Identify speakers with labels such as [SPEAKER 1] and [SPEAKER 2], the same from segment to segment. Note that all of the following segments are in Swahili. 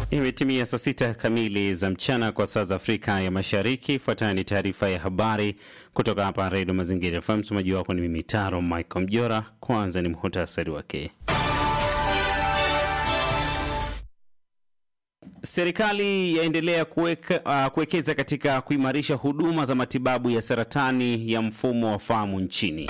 [SPEAKER 1] Imetimia saa sita kamili za mchana kwa saa za Afrika ya Mashariki. Ifuatayo ni taarifa ya habari kutoka hapa Redio Mazingira FM. Msomaji wako ni mimi Taro Michael Mjora. Kwanza ni muhtasari wake. Serikali yaendelea kuweka, uh, kuwekeza katika kuimarisha huduma za matibabu ya saratani ya mfumo wa fahamu nchini.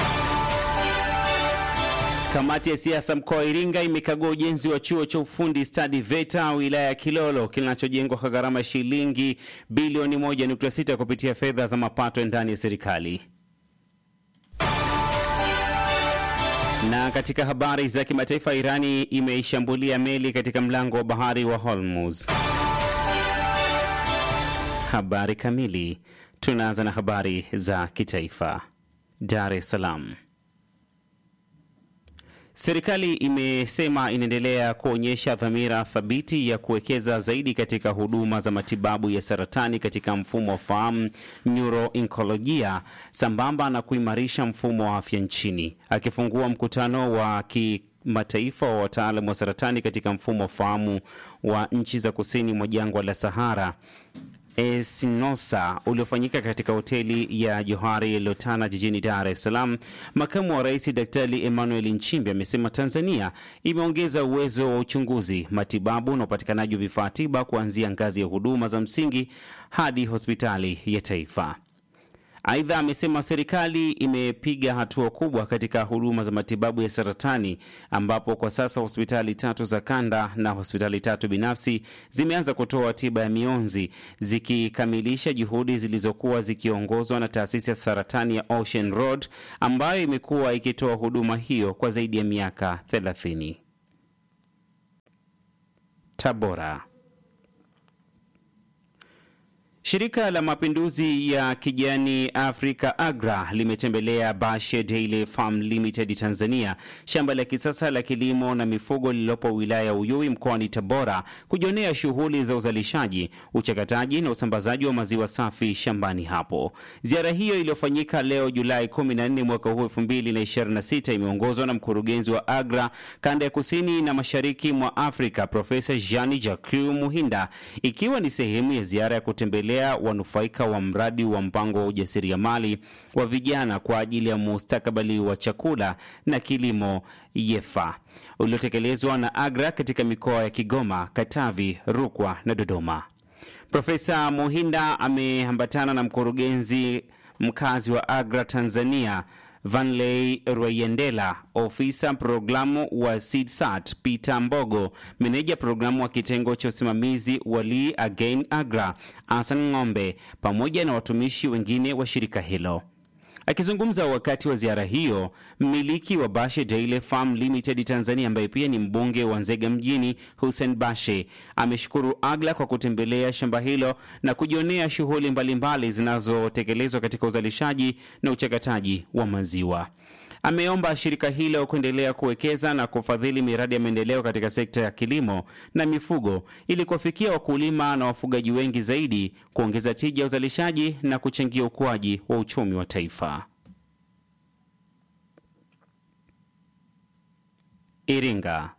[SPEAKER 1] Kamati ya siasa mkoa wa Iringa imekagua ujenzi wa chuo cha ufundi stadi VETA wilaya ya Kilolo kinachojengwa kwa gharama ya shilingi bilioni 1.6 kupitia fedha za mapato ndani ya serikali. Na katika habari za kimataifa, Irani imeishambulia meli katika mlango wa bahari wa Hormuz. Habari kamili. Tunaanza na habari za kitaifa. Dar es Salaam. Serikali imesema inaendelea kuonyesha dhamira thabiti ya kuwekeza zaidi katika huduma za matibabu ya saratani katika mfumo wa fahamu neuroinkolojia, sambamba na kuimarisha mfumo wa afya nchini. Akifungua mkutano wa kimataifa wa wataalamu wa saratani katika mfumo wa fahamu wa nchi za kusini mwa jangwa la Sahara Esinosa uliofanyika katika hoteli ya Johari Lotana jijini Dar es Salaam, makamu wa rais Daktari Emmanuel Nchimbi amesema Tanzania imeongeza uwezo wa uchunguzi, matibabu na upatikanaji wa vifaa tiba kuanzia ngazi ya huduma za msingi hadi hospitali ya taifa. Aidha, amesema serikali imepiga hatua kubwa katika huduma za matibabu ya saratani ambapo kwa sasa hospitali tatu za kanda na hospitali tatu binafsi zimeanza kutoa tiba ya mionzi zikikamilisha juhudi zilizokuwa zikiongozwa na taasisi ya saratani ya Ocean Road ambayo imekuwa ikitoa huduma hiyo kwa zaidi ya miaka 30. Tabora. Shirika la Mapinduzi ya Kijani Afrika AGRA limetembelea Bashe Dairy Farm Limited Tanzania, shamba la kisasa la kilimo na mifugo lililopo wilaya ya Uyui mkoani Tabora, kujionea shughuli za uzalishaji, uchakataji na usambazaji wa maziwa safi shambani hapo. Ziara hiyo iliyofanyika leo Julai 14 mwaka huu 2026 imeongozwa na mkurugenzi wa AGRA kanda ya kusini na mashariki mwa Afrika, Profesa Jean Jacques Muhinda, ikiwa ni sehemu ya ziara ya kutembelea wanufaika wa mradi wa mpango wa ujasiriamali wa vijana kwa ajili ya mustakabali wa chakula na kilimo YEFA uliotekelezwa na AGRA katika mikoa ya Kigoma, Katavi, Rukwa na Dodoma. Profesa Muhinda ameambatana na mkurugenzi mkazi wa AGRA Tanzania Vanley Rweyendela, ofisa programu wa SeedSat Peter Mbogo, meneja programu wa kitengo cha usimamizi wa Lee Again Agra Asan Ng'ombe, pamoja na watumishi wengine wa shirika hilo. Akizungumza wakati wa ziara hiyo, mmiliki wa Bashe Dairy Farm Limited Tanzania ambaye pia ni mbunge wa Nzega mjini Hussein Bashe ameshukuru AGRA kwa kutembelea shamba hilo na kujionea shughuli mbalimbali zinazotekelezwa katika uzalishaji na uchakataji wa maziwa. Ameomba shirika hilo kuendelea kuwekeza na kufadhili miradi ya maendeleo katika sekta ya kilimo na mifugo ili kuwafikia wakulima na wafugaji wengi zaidi, kuongeza tija ya uzalishaji na kuchangia ukuaji wa uchumi wa taifa. Iringa.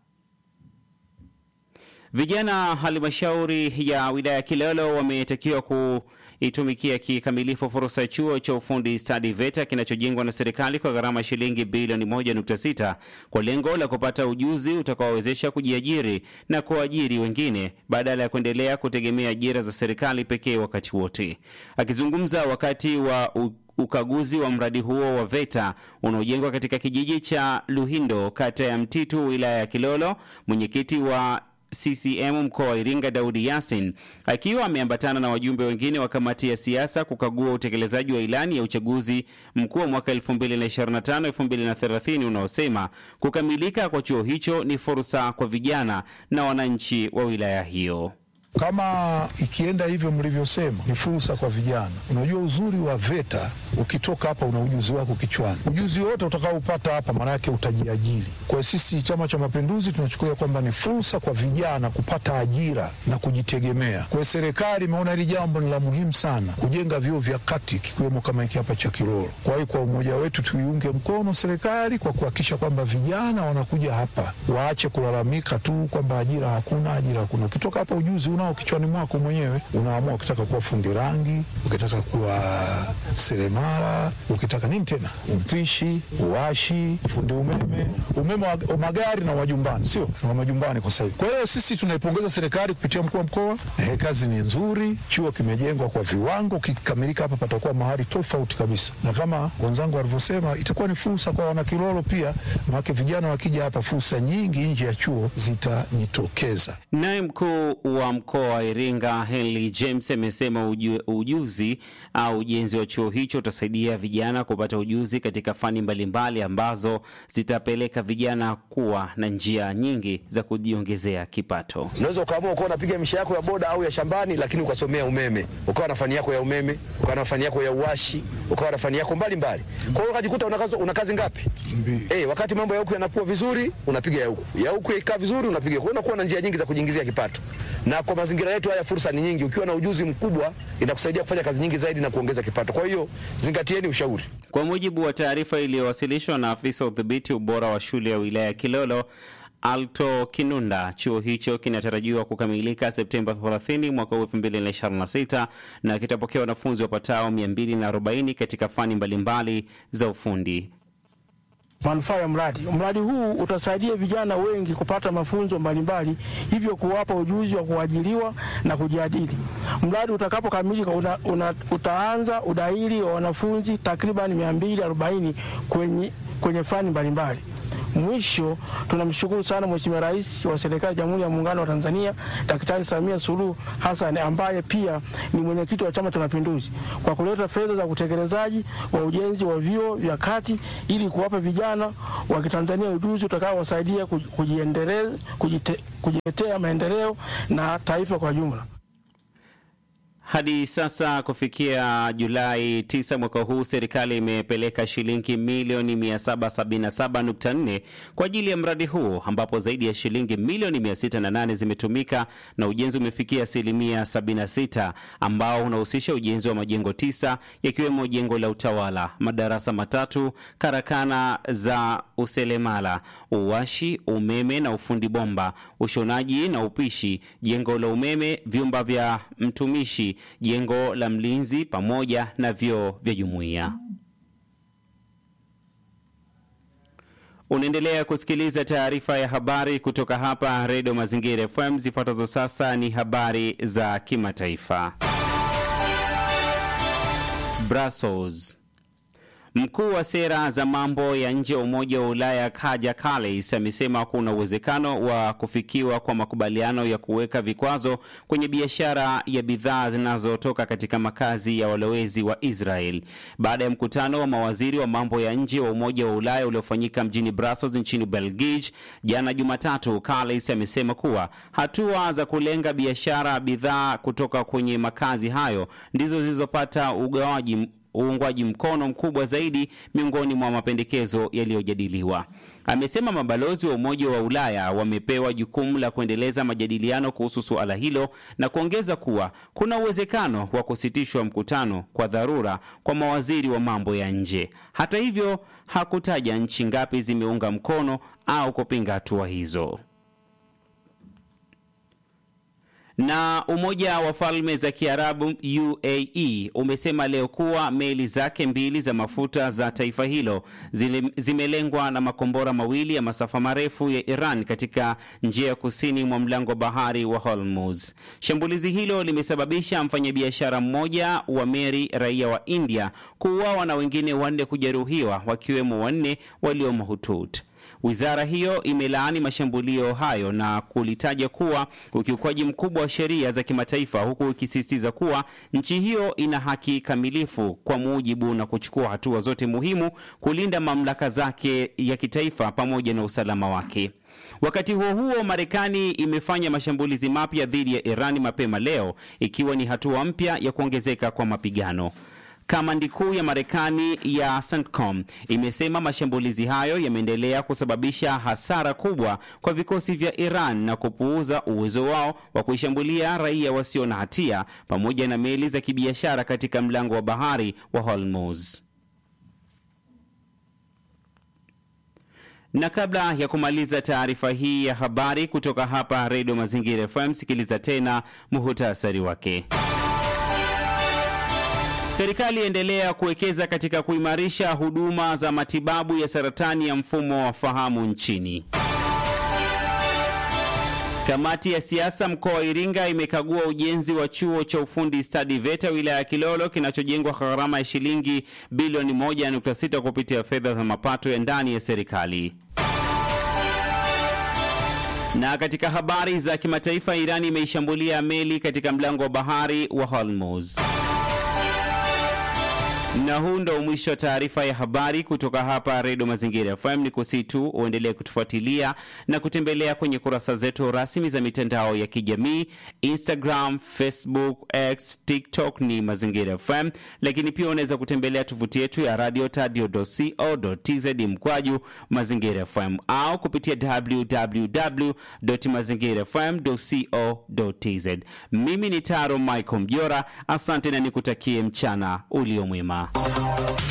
[SPEAKER 1] Vijana halmashauri ya wilaya ya Kilolo wametakiwa ku itumikia kikamilifu fursa ya chuo cha ufundi stadi VETA kinachojengwa na serikali kwa gharama ya shilingi bilioni 1.6 kwa lengo la kupata ujuzi utakaowezesha kujiajiri na kuajiri wengine badala ya kuendelea kutegemea ajira za serikali pekee wakati wote. Akizungumza wakati wa u ukaguzi wa mradi huo wa VETA unaojengwa katika kijiji cha Luhindo, kata ya Mtitu, wilaya ya Kilolo, mwenyekiti wa CCM mkoa wa Iringa Daudi Yasin akiwa ameambatana na wajumbe wengine wa kamati ya siasa kukagua utekelezaji wa ilani ya uchaguzi mkuu wa mwaka 2025-2030 unaosema kukamilika kwa chuo hicho ni fursa kwa vijana na wananchi wa wilaya hiyo.
[SPEAKER 2] Kama ikienda hivyo mlivyosema, ni fursa kwa vijana. Unajua uzuri wa VETA, ukitoka hapa una ujuzi wako kichwani. Ujuzi wote utakaopata hapa, maana yake utajiajiri. Kwa sisi Chama cha Mapinduzi tunachukulia kwamba ni fursa kwa vijana kupata ajira na kujitegemea. Kwa serikali imeona hili jambo ni la muhimu sana, kujenga vyuo vya kati kikiwemo kama hiki hapa cha Kiroro. Kwa hiyo kwa umoja wetu tuiunge mkono serikali kwa kuhakikisha kwamba vijana wanakuja hapa, waache kulalamika tu kwamba ajira hakuna, ajira hakuna. Ukitoka hapa ujuzi unao kichwani mwako mwenyewe, unaamua ukitaka kuwa fundi rangi, ukitaka kuwa seremala, ukitaka nini tena, mpishi, uwashi, fundi umeme, umeme wa magari na wajumbani, sio wa majumbani kwa sasa. Kwa hiyo sisi tunaipongeza serikali kupitia mkuu wa mkoa. Eh, kazi ni nzuri, chuo kimejengwa kwa viwango, kikikamilika hapa patakuwa mahali tofauti kabisa, na kama wenzangu walivyosema, itakuwa ni fursa kwa wanakilolo pia, maana vijana wakija hapa, fursa nyingi nje ya chuo zitajitokeza.
[SPEAKER 1] Naye mkuu wa mkoa wa Iringa Henry James amesema uju, ujuzi au ujenzi wa chuo hicho utasaidia vijana kupata ujuzi katika fani mbalimbali ambazo zitapeleka vijana kuwa na njia nyingi za kujiongezea kipato.
[SPEAKER 3] Unaweza ukaamua ukawa unapiga misha yako ya boda au ya shambani, lakini ukasomea umeme, ukawa na fani yako ya umeme, ukawa na fani yako ya uwashi, ukawa na fani yako mbalimbali. Kwa hiyo ukajikuta una kazi, una kazi ngapi? Eh, wakati mambo ya huku yanakuwa vizuri, unapiga ya huku, ya huku ikaa vizuri, unapiga. Kwa hiyo unakuwa na njia nyingi za kujiingizia kipato, na kwa mazingira yetu haya fursa ni nyingi. Ukiwa na ujuzi mkubwa, inakusaidia kufanya kazi nyingi zaidi na kuongeza kipato. Kwa hiyo zingatieni ushauri.
[SPEAKER 1] Kwa mujibu wa taarifa iliyowasilishwa na afisa udhibiti ubora wa shule ya wilaya ya Kilolo Alto Kinunda, chuo hicho kinatarajiwa kukamilika Septemba 30 mwaka 2026 na kitapokea wanafunzi wapatao 240 katika fani mbalimbali za ufundi.
[SPEAKER 4] Manufaa ya mradi. Mradi huu utasaidia vijana wengi kupata mafunzo mbalimbali, hivyo kuwapa ujuzi wa kuajiriwa na kujiajiri. Mradi utakapokamilika una, una, utaanza udahili wa wanafunzi takriban 240 kwenye, kwenye fani mbalimbali. Mwisho, tunamshukuru sana Mheshimiwa Rais wa Serikali ya Jamhuri ya Muungano wa Tanzania Daktari Samia Suluhu Hassan ambaye pia ni mwenyekiti wa Chama cha Mapinduzi kwa kuleta fedha za utekelezaji wa ujenzi wa vyuo vya kati ili kuwapa vijana wa Kitanzania ujuzi utakaowasaidia kujiendeleza, kujite, kujiletea maendeleo na taifa kwa jumla.
[SPEAKER 1] Hadi sasa kufikia Julai 9 mwaka huu, serikali imepeleka shilingi milioni 777.4 kwa ajili ya mradi huu, ambapo zaidi ya shilingi milioni 608 zimetumika na ujenzi umefikia asilimia 76, ambao unahusisha ujenzi wa majengo tisa yakiwemo jengo la utawala, madarasa matatu, karakana za uselemala, uwashi, umeme na ufundi bomba, ushonaji na upishi, jengo la umeme, vyumba vya mtumishi jengo la mlinzi pamoja na vyoo vya jumuiya. Unaendelea kusikiliza taarifa ya habari kutoka hapa Redio Mazingira FM. Zifuatazo sasa ni habari za kimataifa. Brussels. Mkuu wa sera za mambo ya nje wa Umoja wa Ulaya Kaja Kallas amesema kuna uwezekano wa kufikiwa kwa makubaliano ya kuweka vikwazo kwenye biashara ya bidhaa zinazotoka katika makazi ya walowezi wa Israel baada ya mkutano wa mawaziri wa mambo ya nje wa Umoja wa Ulaya uliofanyika mjini Brussels nchini Belgiji jana Jumatatu. Kallas amesema kuwa hatua za kulenga biashara ya bidhaa kutoka kwenye makazi hayo ndizo zilizopata ugawaji uungwaji mkono mkubwa zaidi miongoni mwa mapendekezo yaliyojadiliwa. Amesema mabalozi wa Umoja wa Ulaya wamepewa jukumu la kuendeleza majadiliano kuhusu suala hilo na kuongeza kuwa kuna uwezekano wa kusitishwa mkutano kwa dharura kwa mawaziri wa mambo ya nje. Hata hivyo, hakutaja nchi ngapi zimeunga mkono au kupinga hatua hizo. Na Umoja wa Falme za Kiarabu UAE umesema leo kuwa meli zake mbili za mafuta za taifa hilo zile, zimelengwa na makombora mawili ya masafa marefu ya Iran katika njia ya kusini mwa mlango bahari wa Hormuz. Shambulizi hilo limesababisha mfanyabiashara mmoja wa meli raia wa India kuuawa na wengine wanne kujeruhiwa wakiwemo wanne walio mahututi. Wizara hiyo imelaani mashambulio hayo na kulitaja kuwa ukiukwaji mkubwa wa sheria za kimataifa, huku ikisisitiza kuwa nchi hiyo ina haki kamilifu kwa mujibu na kuchukua hatua zote muhimu kulinda mamlaka zake ya kitaifa pamoja na usalama wake. Wakati huo huo, Marekani imefanya mashambulizi mapya dhidi ya Iran mapema leo, ikiwa ni hatua mpya ya kuongezeka kwa mapigano. Kamandi kuu ya Marekani ya CENTCOM imesema mashambulizi hayo yameendelea kusababisha hasara kubwa kwa vikosi vya Iran na kupuuza uwezo wao wa kuishambulia raia wasio na hatia pamoja na meli za kibiashara katika mlango wa bahari wa Hormuz. Na kabla ya kumaliza taarifa hii ya habari kutoka hapa Redio Mazingira FM, sikiliza tena muhutasari wake. Serikali endelea kuwekeza katika kuimarisha huduma za matibabu ya saratani ya mfumo wa fahamu nchini. Kamati ya siasa mkoa wa Iringa imekagua ujenzi wa chuo cha ufundi stadi VETA wilaya ya Kilolo kinachojengwa kwa gharama ya shilingi bilioni 1.6 kupitia fedha za mapato ya ndani ya serikali. Na katika habari za kimataifa, Irani imeishambulia meli katika mlango wa bahari wa Hormuz. Na huu ndo mwisho wa taarifa ya habari kutoka hapa Redio Mazingira FM. Ni kusii tu uendelee kutufuatilia na kutembelea kwenye kurasa zetu rasmi za mitandao ya kijamii Instagram, Facebook, X, TikTok ni Mazingira FM, lakini pia unaweza kutembelea tovuti yetu ya radio tadio.co.tz mkwaju Mazingira FM au kupitia www.mazingirafm.co.tz. Mimi ni Taro Michael Mjora, asante na nikutakie mchana ulio mwema.